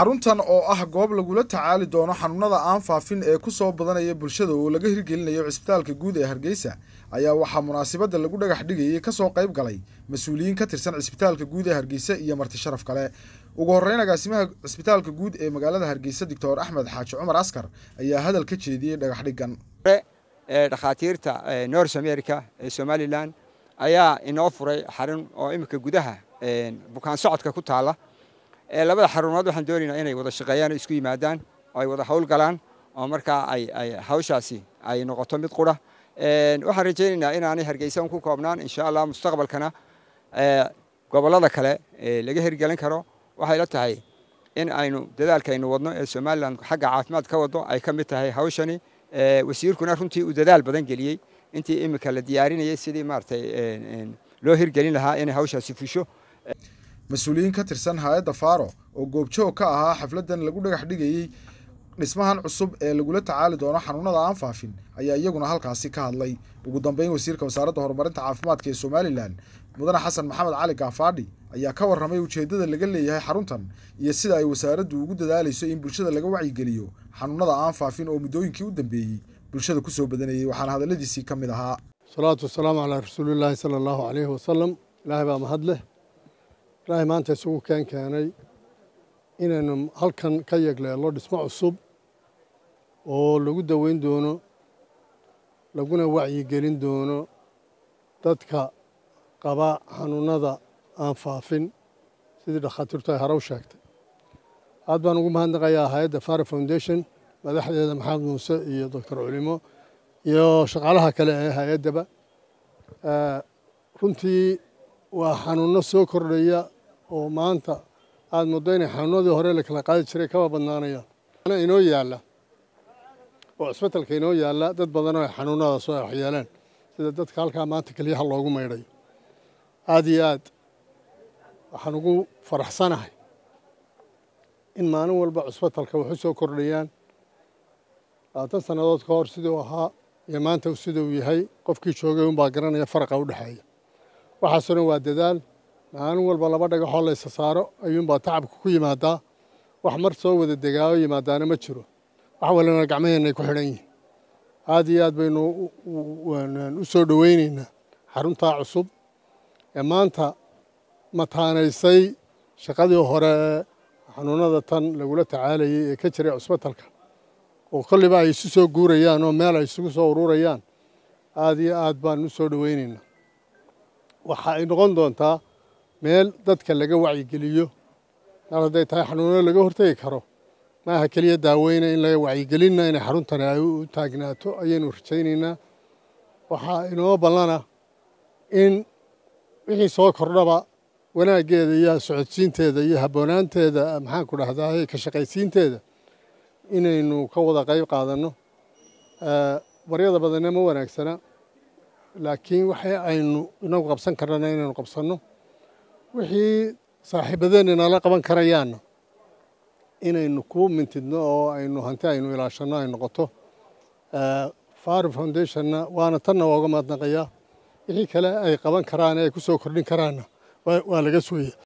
xaruntan oo ah goob lagula tacaali doono xanuunada aan faafin ee ku soo badanaya bulshada oo laga hirgelinayo cisbitaalka guud ee hargeysa ayaa waxaa munaasabadda lagu dhagax dhigayay kasoo qayb galay mas-uuliyiin ka tirsan cisbitaalka guud ee hargeysa iyo marti sharaf kale ugu horreyn agaasimaha cisbitaalka guud ee magaalada hargeysa doctor axmed xaaji cumar askar ayaa hadal ka jeediyey dhagax dhiggan dhakhaatiirta north america ee somalilan ayaa inoo furay xarun oo iminka gudaha bukaan socodka ku taala labada xarumood waxaan doonaynaa inay wada shaqeeyaan oo isku yimaadaan oo ay wada hawl galaan oo markaa ay hawshaasi ay noqoto mid qura waxaan rajaynaynaa inaanay hargeysa ku koobnaan insha allah mustaqbalkana gobollada kale laga hirgelin karo waxay la tahay in aynu dadaalkaynu wadno ee somalilan xagga caafimaad ka wado ay ka mid tahay hawshani wasiirkuna runtii uu dadaal badan geliyey intii iminka la diyaarinayay sidii maaragtay loo hirgelin lahaa inay hawshaasi fusho mas-uuliyiin ka tirsan hay-adda faaro oo goobjoog ka ahaa xafladdan lagu dhagax dhigayey dhismahan cusub ee lagula tacaali doono xanuunada aan faafin ayaa iyaguna halkaasi ka hadlay ugu dambeyn wasiirka wasaaradda horumarinta caafimaadka ee somalilan mudane xasan maxamed cali gaafaadhi ayaa ka warramay ujeeddada laga leeyahay xaruntan iyo sida ay wasaaraddu ugu dadaalayso in bulshada laga wacyigeliyo xanuunada aan faafin oo muddooyinkii u dambeeyey bulshada ku soo badanayey waxaana hadalladiisii ka mid ahaa salaatu wasalaamu calaa rasuulillaahi sala allahu calayhi wasalam ilaahay baa mahad leh ilaahay maanta isugu keen keenay inaynu halkan ka yegleello dhismo cusub oo lagu daweyn doono laguna wacyigelin doono dadka qaba xanuunada aan faafin sidii dhakhaatiirtu ay hore u sheegtay aad baan ugu mahadnaqayaa hay-adda fara foundation madaxdeeda maxamed muuse iyo doctor culimo iyo shaqaalaha kale ee hay-addaba runtii waa xanuunno soo kordhaya oo maanta aada muddo inay xanuunadii hore la kala qaadi jiray kaba badnaanayaan inoo yaalla oo cisbitalka inoo yaalla dad badanoo ay xanuunadaas oo waxyeeleen sida dadka halkaa maanta keliyaha loogu maydhayo aada iyo aad waxaan ugu faraxsanahay in maalin walba cusbitalka waxu soo kordhayaan labaatan sannadood ka hor siduu ahaa iyo maanta siduu yahay qofkii joogay unbaa garanaya faraqa u dhexeeya waxaasoo dhan waa dadaal maalin walba laba dhagaxoo laysa saaro ayuunbaa tacabka ku yimaadaa wax mar soo wada degaayo yimaadaana ma jiro wax walina gacmaheennaay ku xidhan yihin aad iyo aad baynu u soo dhoweyneynaa xaruntaa cusub ee maanta mataanaysay shaqadii hore xanuunada tan lagula tacaalayay ee ka jiray cusbitalka oo kolliba ay isu soo guurayaan oo meel ay isugu soo ururayaan aad iyo aad baan u soo dhoweyneynaa waxa ay noqon doontaa meel dadka laga wacyigeliyo mar hadday tahay xanuuno laga hortegi karo maaha keliya daaweyna in laga wacyigelinna inay xaruntani ay u taagnaato ayaynu rajaynaynaa waxaa inoo ballana in wixii soo kordhaba wanaaggeeda iyo socodsiinteeda iyo habboonaanteeda maxaanku dhahdaa ka shaqaysiinteeda inaynu ka wada qayb qaadanno baryada badanna ma wanaagsana laakiin waxa aynu inagu qabsan karnana inaynu qabsanno wixii saaxiibadeenna nala qaban karayaanna inaynu ku mintidno oo aynu hanti aynu ilaashanno ay noqoto faro foundationna waana tanna waa uga mahadnaqayaa wixii kale ay qaban karaan ee ay ku soo kordhin karaanna waa laga sugaya